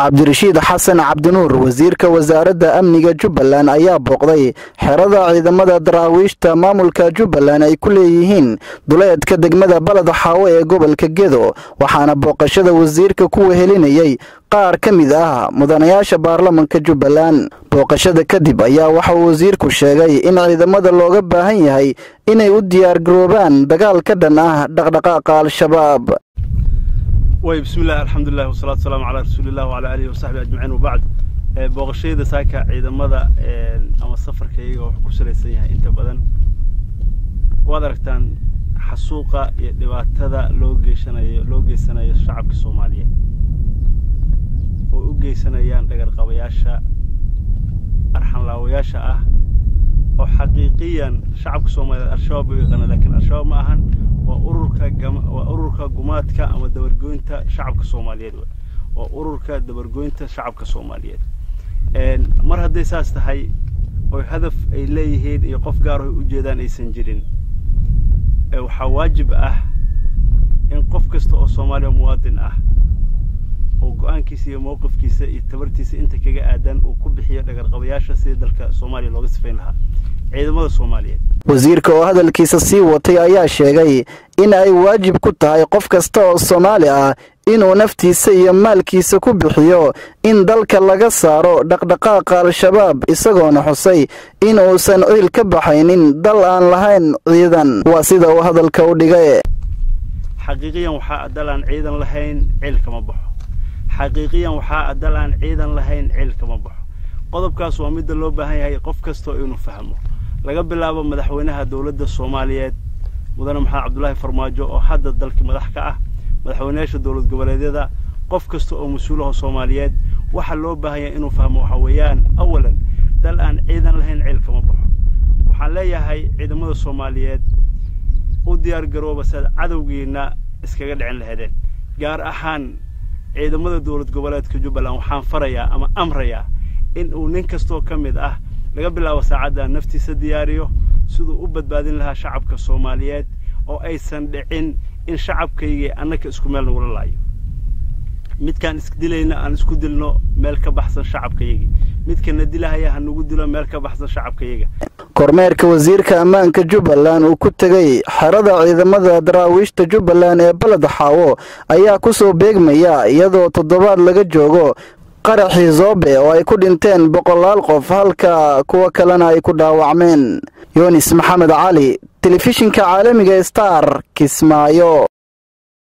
cabdirashiid xasan cabdinuur wasiirka wasaaradda amniga jubbaland ayaa booqday xerada ciidamada daraawiishta maamulka jubbaland ay ku leeyihiin duleedka degmada baled xaawo ee gobolka gedo waxaana booqashada wasiirka ku wehelinayay qaar ka mid ah mudanayaasha baarlamanka jubbaland booqashada kadib ayaa waxauu wasiirku sheegay in ciidamada looga baahan yahay inay u diyaargaroobaan dagaal ka dhan ah dhaqdhaqaaqa al-shabaab way bismillahi alxamdulilah wasalaatu wasalaamu calaa rasuulilah wacalaa aalihi wasaxbi ajmaciin wabacd booqashayada saaka ciidamada ama safarka iyaga wuxuu ku salaysan yahay inta badan waad aragtaan xasuuqa iyo dhibaatada loo geeshanayo loo geysanayo shacabka soomaaliyeed oo u geysanayaan dhagarqabayaasha arxanlaawayaasha ah oo xaqiiqiyan shacabka soomaaliyeed al-shabaab u yaqaana lakiin al-shabaab ma ahan waa ururka waa ururka gumaadka ama dabargoynta shacabka soomaaliyeed waa ururka dabargoynta shacabka soomaaliyeed mar hadday saas tahay oo hadaf ay leeyihiin iyo qof gaar oy ujeedaan aysan jirin waxaa waajib ah in qof kasta oo soomaaliya muwaadin ah oo go-aankiisa iyo mowqifkiisa iyo tabartiisa inta kaga aadan uu ku bixiyo dhagarqabayaasha sidii dalka soomaaliya looga sifayn lahaa ciidamada soomaaliyeed wasiirka oo hadalkiisa sii watay ayaa sheegay in ay waajib ku tahay qof kasta oo soomaali ah inuu naftiisa iyo maalkiisa ku bixiyo in dalka laga saaro dhaqdhaqaaqa al-shabaab isagoona xusay in uusan ciil ka baxaynin dal aan lahayn ciidan waa sida uu hadalka u dhigay xaqiiqiyan waxaa dal aan ciidan lahayn ciil kama baxo xaqiiqiyan waxaa dal aan ciidan lahayn ciil kama baxo qodobkaas waa midda loo baahan yahay qof kastoo inuu fahmo laga bilaabo madaxweynaha dowladda soomaaliyeed mudane maxamed cabdulaahi farmaajo oo hadda dalkii madax ka ah madaxweynayaasha dowlad goboleedyada qof kasta oo mas-uulaha soomaaliyeed waxaa loo baahan yahay inuu fahmo waxa weeyaan awalan dal aan ciidan lahayn ciil kama baxo waxaan leeyahay ciidamada soomaaliyeed u diyaar garooba siaad cadowgiina iskaga dhicin laheedeen gaar ahaan ciidamada dowlad goboleedka jubbaland waxaan farayaa ama amrayaa in uu nin kastoo ka mid ah laga bilaabo saacadda naftiisa diyaariyo siduu u badbaadin lahaa shacabka soomaaliyeed oo aysan dhicin in shacabkaygii annaka isku meel nagula laayo midkaan isdilayna aan isku dilno meel ka baxsan shacabkayagii midkana dilahaya ha nagu dilo meel ka baxsan shacabkayaga kormeerka wasiirka ammaanka jubbaland uu ku tegay xerada ciidamada daraawiishta jubbaland ee baled xaawo ayaa ku soo beegmaya iyadoo toddobaad laga joogo qaraxii zoobe oo ay ku dhinteen boqolaal qof halka kuwo kalena ay ku dhaawacmeen yunis maxamed cali telefishinka caalamiga star kismaayo